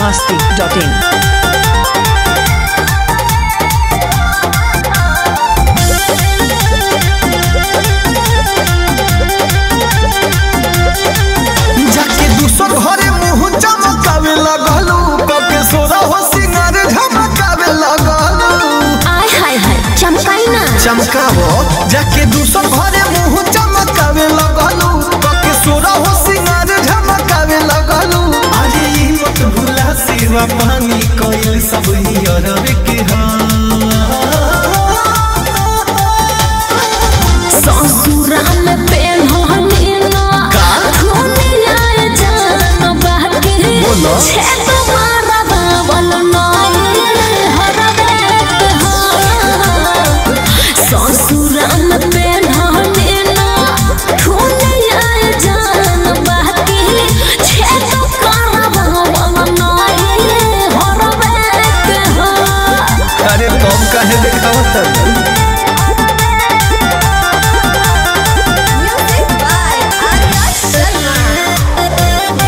masti.in. जाके दूसर घरे मुंह चमकावे लगलू कके सोरा हो सिंगार झमकावे लगलू आय हाय हाय चमकाई ना चमकावो जाके दूसर घरे मुंह चमकावे लगलू कके सोरा हो सिंगार झमकावे लगलू अरे ई मत भूला सेवा पानी कइल सब नियर के ससुरा में पेन होनी ना धोनी आए जान बाकी बोलो। छे तुम्हारा बावल नाई हरवे ससुरा में पेन होनी ना धोनी आए जान बाकी छे तुम्हारा बावल नाई हरवे अरे तुम काहे देखावत Music by Arya Sharma.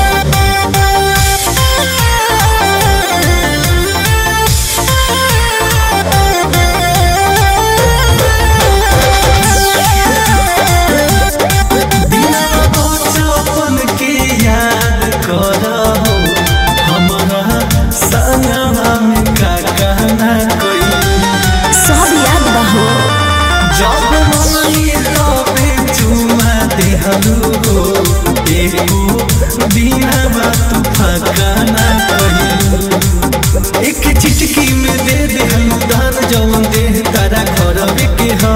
बचपन के याद करहो हमरा संगवा में का कहना कोई सब याद बहो जब मनी तबे चुमा देहलू हो एको दिनवा तू फकाना कहिलू एक चिटकी में दे देहलू दान जौन दे तारा घर के हा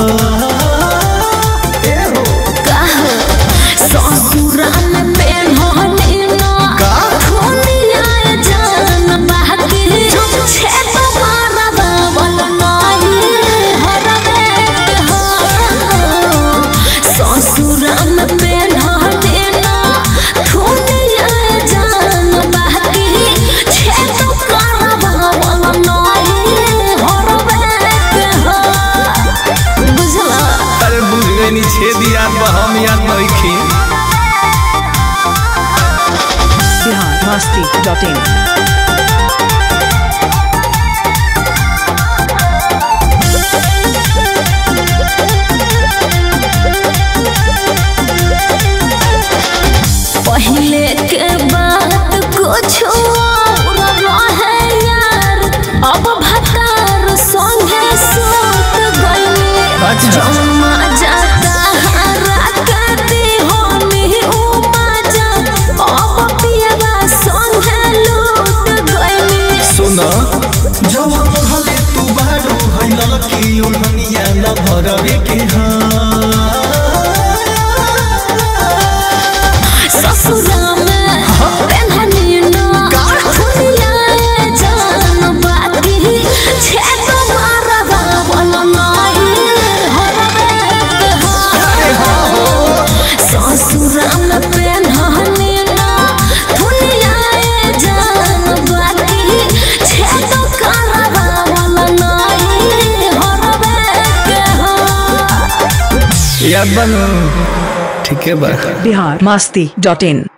ए हो कहो ससुरा में पेन होनी ना का? धोनी आए जान बाकी छे तुम्हारा बावल नाई हरवे हो ससुरा में पेन होनी ना धोनी आए जान बाकी छे तुम्हारा बावल नाई हरवे हो बुझला अरे बुझ गई नी छेद याद बा हम याद नइखे Bihar masti.in. पहले के बात कुछ और रहे यार अब भतार संगे सूत गइले अच्छा। जमा जाता राकती होनी उमा जा अब पियवा संगे लूट गइले सुन जब भले तू बारो भइल कि ओढ़निया न भरवे के हाँ ससुरा में पेन्हनी ना दुनिया जान बाकी छे तुम्हारा बावल नाई हरवे हो ससुरा में पेन्हनी ना दुनिया जान बाकी छे तुम्हारा बावल नाई हरवे हो याद बनू ठीक है बा Bihar masti.in.